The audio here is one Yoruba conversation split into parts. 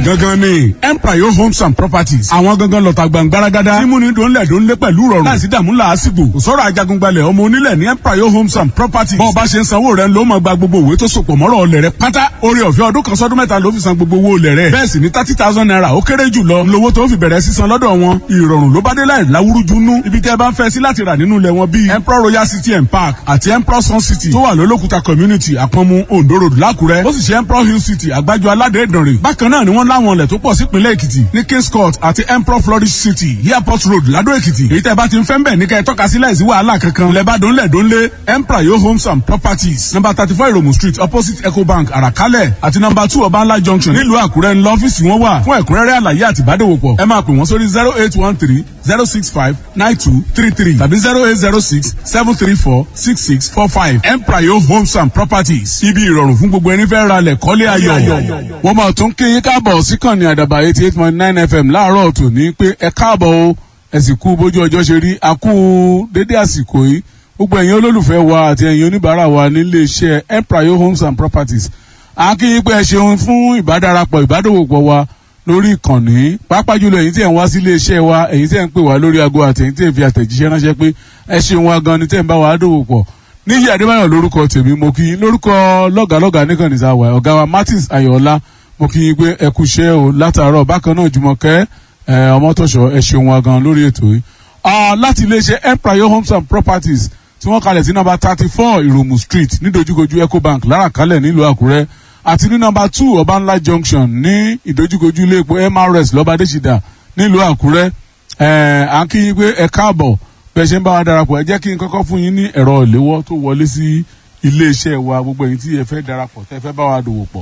gangan ni empire homes and properties àwọn gangan lọ́ta gbàngbáragádá tí múni dòńlẹ̀ dòńlé pẹ̀lú rọrùn láìsí dààmú làásìgbò kò sọ̀rọ̀ ajagungbalẹ̀ ọmọ onílẹ̀ ní empire homes and properties bọ́ọ̀ bá ṣe ń sanwó rẹ̀ ló máa gba gbogbo òwe tó sopọ̀ mọ́rọ̀ ọlẹ̀ rẹ̀ pátá orí ọ̀fẹ́ ọdún kan sọ́dún mẹ́ta ló fi san gbogbo owó olẹ̀ rẹ̀ bẹ́ẹ̀ sì ni thirty thousand naira ó kéré jù lọ lówó tó fi bẹ̀rẹ̀ sísan lọ́dọ̀ wọn ìrọ̀rùn ló bá dé láì láwúrújú nú ibi tẹ́ ẹ bá ń fẹ́ sí láti rà nínú ilẹ̀ wọn bíi emperor royal city and park àti emperor sun city tó wà lólókùta community àpọ̀nmu ondo road lákùrẹ́ ó sì ṣe emperor hill city àgbájọ aládé ìdànrè bákan náà ni wọ́n láwọn ilẹ̀ tó pọ̀ sípínlẹ̀ èkìtì ní kings court àti emperor flourish city airport road ládó èkìtì èyí tẹ́ bá ti ń fẹ́ ń bẹ̀ ní kẹ́ ẹ tọ́ka sí láìsí wàhálà kankan ilẹ̀ bá dónlẹ̀ dónlé emperor yo homes and properties number thirty four iromu street opposite ecobank àràkálẹ̀ àti number two ọbańlá junction nílùú àkúrẹ́ ńlọ ọ́fíìsì wọn wà fún ẹ̀kúnrẹ́rẹ́ àlàyé àti ìbádòwòpọ̀ ẹ máa pè wọ́n sórí zero eight one three zero six five nine two three three tàbí zero eight zero six seven three four six six four five emprayo homes and properties ibi ìrọ̀rùn fún gbogbo ẹni fẹ́ ra lẹ̀ kọ́lé ayọ̀. wọ́n máa tún kí yín káàbọ̀ síkànnì àdàbà eighty eight point nine fm láàárọ̀ tòní pé ẹ káàbọ̀ o ẹ sì kú bójú ọjọ́ ṣe rí a kú dédé àsìkò yìí gbogbo ẹ̀yin olólùfẹ́ wa àti ẹ̀yin oníbàárà wa nílé iṣẹ́ emprayo homes and properties a kí yín pé ẹ ṣeun fún ìbádarapọ̀ ìbádòwòpọ̀ wa lórí ìkànnì pàápàá jùlọ ẹ̀yin tí ẹ̀ ń wá sílé iṣẹ́ wa ẹ̀yin tí ẹ̀ ń pè wá lórí aago àti ẹ̀yin tí ẹ̀ ń fi àtẹ̀jíṣẹ́ ránṣẹ́ pé ẹ ṣeun wa gan ni tí ẹ̀ ń bá wa dòwò pọ̀ níyì adébáyọ̀ lórúkọ tèmi mo kí yín lórúkọ lọ́gàlọ́gà nìkan nìsa wà ọ̀gá wa martins ayọ̀ọ́lá mo kí yín pé ẹ kú iṣẹ́ o látàárọ̀ bákan náà jùmọ̀kẹ́ ọmọtọ̀ṣọ́ ẹ ṣeun wa gan lórí ètò yìí láti iléeṣẹ́ empire homes and properties tí wọ́n kalẹ̀ sí nọ́mbà thirty four ìròmù street nídojúkojú ecobank láràkálẹ̀ nílùú àkúrẹ́ àti ní nọ́mbà two ọbànlá junction ní ìdojúkojú ilé epo mrs lọ́bàdéṣìdà nílùú àkúrẹ́ à ń kí yín pé ẹ káàbọ̀ bẹ́ẹ̀ ṣe ń bá wa darapọ̀ ẹ jẹ́ kí n kọ́kọ́ fún yín ní ẹ̀rọ ìléwọ́ tó wọlé sí iléeṣẹ́ wa gbogbo ẹ̀yin tí ẹ fẹ́ darapọ̀ tẹ́ fẹ́ bá wa dòwò pọ̀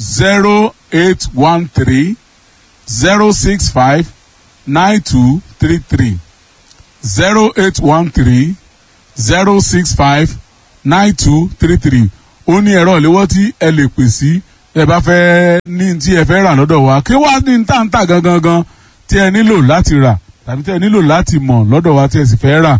zero eight one three zero six five nine two three three zero eight one three zero six five nine two three three ó ní ẹ̀rọ ìléwọ́ tí ẹ lè pè sí ẹ bá fẹ́ ní tí ẹ fẹ́ rà lọ́dọ̀ wa kí wá ní tàǹtà gangan gan tí ẹ nílò láti rà tàbí tí ẹ nílò láti mọ̀ lọ́dọ̀ wa tí ẹ sì fẹ́ rà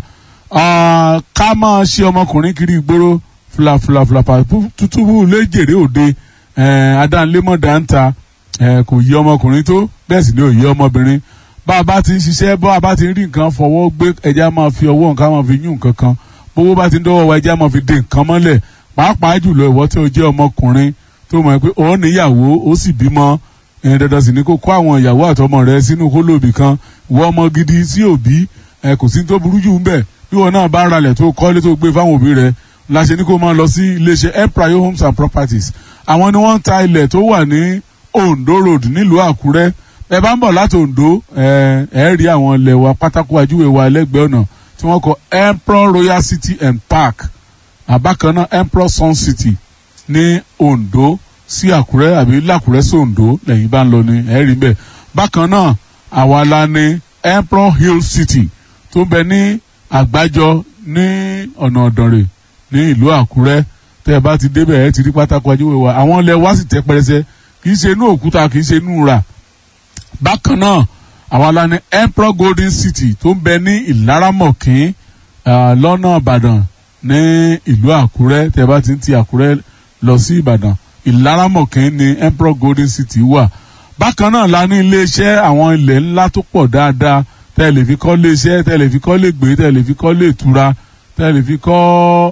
ká máa ṣe ọmọkùnrin kiri ìgboro fúlàfúlàfúlàpà tútúbù léjèrè òde adánlémọ̀ dáńtà kò yí ọmọkùnrin tó bẹ́ẹ̀ sì ni ò yí ọmọbìnrin bá a bá ti ń ṣiṣẹ́ bá a bá ti ń rí nǹkan fọwọ́ gbé ẹja máa fi ọwọ́ nǹkan máa fi yún nǹkan kan bówó bá ti ń dọ́wọ́ wa ẹja máa fi dé nǹkan mọ́lẹ̀ pàápàá jùlọ ìwọ tí o jẹ́ ọmọkùnrin tó mọ̀ pé ó níyàwó ó sì bímọ ẹ̀yìn dandan sì ni kó kó àwọn ìyàwó àtọmọ rẹ sínú kólóbì kan ìwọ ọmọ gidi sí òbí ẹ kò sí tó burú jù ń bẹ̀ bí wọn náà bá ralẹ̀ tó kọ́lé tó gbé fáwọn òbí rẹ láṣẹ ní kó máa lọ sí iléeṣẹ́ empire homes and properties àwọn ni wọ́n ń ta ilẹ̀ tó wà ní ondo road nílùú àkúrẹ́ ẹ bá ń bọ̀ láti ondo ẹ ẹ rí àwọn ilẹ̀ wa pátákó ajúwe wa lẹ́gbẹ̀ẹ́ ọ̀nà tí wọ́n kọ emperor royal city and park àbákan náà emperor sun city ní ondo sí àkúrẹ́ àbí làkúrẹ́ sí ondo lẹ́yìn bá ń lọ ní ẹ̀rí bẹ́ẹ̀ bákan náà àwa la ní emperor hill city tó bẹ ní àgbájọ ní ọ̀nà ọ̀dànrè ní ìlú àkúrẹ́ tẹ́ ẹ bá ti débẹ̀ ẹ ti rí pátákó ajúwe wa àwọn ilẹ̀ wa sì tẹ́ pẹrẹsẹ kì í ṣe inú òkúta kì í ṣe inú rà bákan náà àwa la ní emperor golden city tó ń bẹ ní ìlaramọ̀kín lọ́nà ìbàdàn ní ìlú àkúrẹ́ tẹ́ bá ti ń ti àkúrẹ́ lọ sí ìbàdàn ìlaramọ̀kín ní emperor golden city wà bákan náà la ní iléeṣẹ́ àwọn ilẹ̀ ńlá tó pọ̀ dáadáa tẹ́ lè fi kọ́ iléeṣẹ́ tẹ́ lè fi kọ́ lè gbé tẹ́ lè fi kọ́ lè tura tẹ́ lè fi kọ́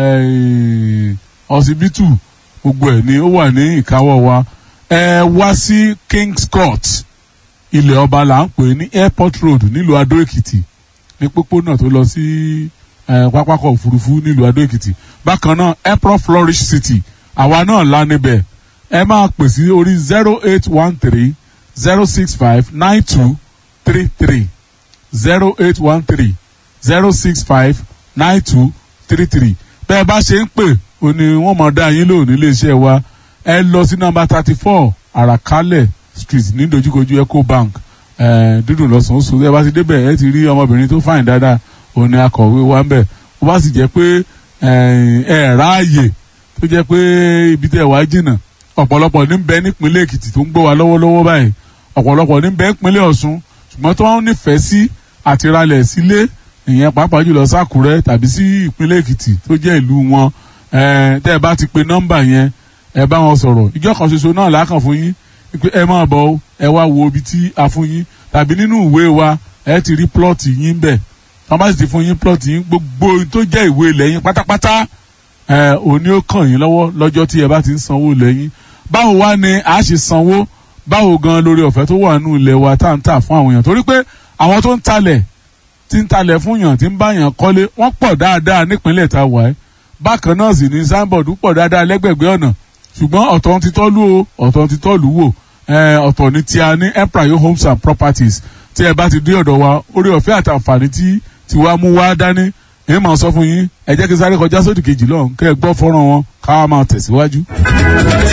ọsibítù gbogbo ẹ̀ ni ó wà ní ìkáwọ́ wa ẹ wá sí kings court ilẹ̀ ọba là ń pè ní airport road nílùú adó èkìtì ní pópónà tó lọ sí pápákọ̀ òfurufú nílùú adó èkìtì bákan náà airport flourish city àwa náà la níbẹ̀ ẹ máa pè sí orí zero eight one three zero six five nine two three three zero eight one three zero six five nine two three three bẹ́ẹ̀ bá ṣe ń pè ó ní wọ́n mọ̀ dá yín lò nílé iṣẹ́ wa ẹ lọ sí nọ́mbà thirty four àràkálẹ̀ street ní dojúkojú ecobank dídùn lọ́sàn-án oṣù ẹ bá ti débẹ̀ ẹ ti rí ọmọbìnrin tó fàìn dáadáa òun ni akọ̀wé wa ń bẹ̀ ó bá sì jẹ́ pé ẹ ráàyè tó jẹ́ pé ibi tẹ̀ wá jìnnà ọ̀pọ̀lọpọ̀ ní bẹ nípínlẹ̀ èkìtì tó ń gbọ́ wa lọ́wọ́lọ́wọ́ báyìí ọ̀pọ̀lọpọ̀ ní bẹ nípínlẹ̀ ọ̀ṣun ṣùgbọ́n tó ń nífẹ̀ẹ́ sí àti ralẹ̀ sílé ìyẹn pàápàá jùlọ sákùrẹ́ tàbí sí ìpínlẹ̀ èkìtì tó jẹ́ ìlú wọn tẹ́ ẹ bá ti pe nọ́mbà yẹn ẹ bá wọn sọ̀rọ̀ ìjọ kan ṣoṣo náà lákàn fún yín pé ẹ máa bọ̀ o ẹ wá wo ibi tí a fún yín tàbí nínú ìwé wa ẹ ti rí plọ́ọ̀tì yín bẹ̀ wọ́n bá sì ti fún yín plọ́ọ̀tì yín gbogbo tó jẹ́ ìwé ilẹ̀ yín pátápátá ẹ òní ó kàn yín lọ́wọ́ lọ́jọ́ tí ẹ bá ti ń sanwó ilẹ̀ yín báwo wá ni a ṣe sanwó báwo gan lórí ọ̀fẹ́ tó wà nínú ilẹ̀ wa tá à ń tà fún àwọn èèyàn torí pé àwọn tó ń talẹ̀ tí ń talẹ̀ fún yàn tí ń bá yàn kọ́lé wọ́n pọ̀ dáadáa nípínlẹ̀ tá a wà ẹ́ bákan náà sì ní signboard pọ̀ dáadáa lẹ́gbẹ̀gbẹ́ ọ̀nà ṣùgbọ́n ọ̀tọ̀ ti tọ́lú o ọ̀tọ̀ ti tọ́lú wò ọ̀tọ̀ ni tí a ní empire homes and properties tí ẹ bá ti dé ọ̀dọ̀ wa orí ọ̀fẹ́ àtàǹfààní tí tí wàá mú wá dání èyí máa sọ fún yín ẹ jẹ́ kí sáré kọjá sódì kejì lọ́hùn kẹ́ ẹ gbọ́ fọ́nrán wọn ká máa tẹ̀síwájú.